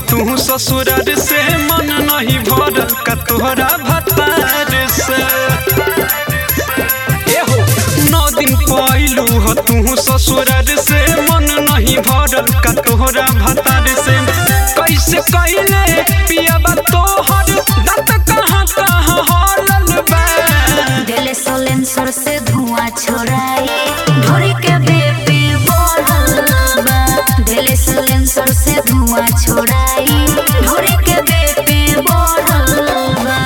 तू ससुरार से मन नहीं भरल का तोहरा भतार से एहो नौ दिन पहलू हो तू ससुरार से मन नहीं भरल का तोहरा भतार से कैसे कैले पियाबा तोहर दांत कहाँ कहाँ हलल बा दिल सोलेंसर से धुआं छोड़ाई ढोरी के बेपी बढ़ल बा दिल सोलेंसर से धुआं छोड़ाई ढोरी के बेपी बढ़ल बा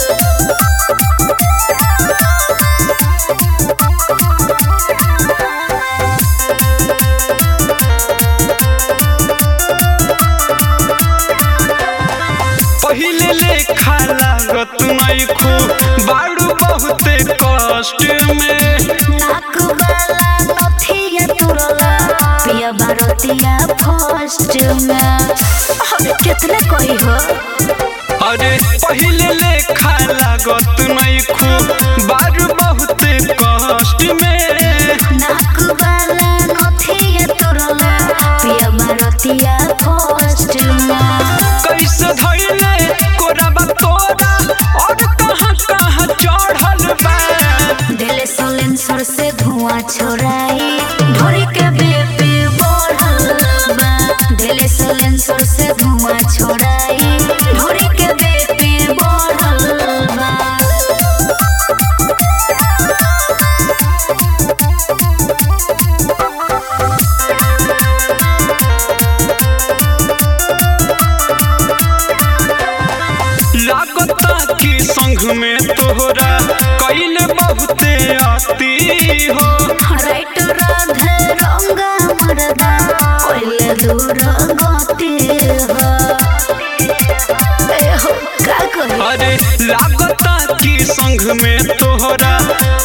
पहिले लेखा लागत नहीं खू बाड़ू बहुते कष्ट में नाक वाला नथिया तुरला पिया बारतिया फर्स्ट में अरे कितने कोई हो अरे पहिले लेखा लागत नहीं खू बाड़ू बहुते कष्ट में नाक वाला नथिया तुरला पिया बारतिया फर्स्ट में कैसे धैले कोराबा तोरा और कहाँ कहाँ चढ़ल बा दिल सोलेंसर से धुआं छोड़ाई ढोरी के बेपी बढ़ल बा दिल सोलेंसर से धुआं छोड़ाई ढोरी के बेपी बढ़ल बा लागता कि संग में तोहरा कैले बहुते आती हो राइट राधे रंगा मरदा कोइले दूर गति हो ए हो का कही अरे लागता कि संग में तोहरा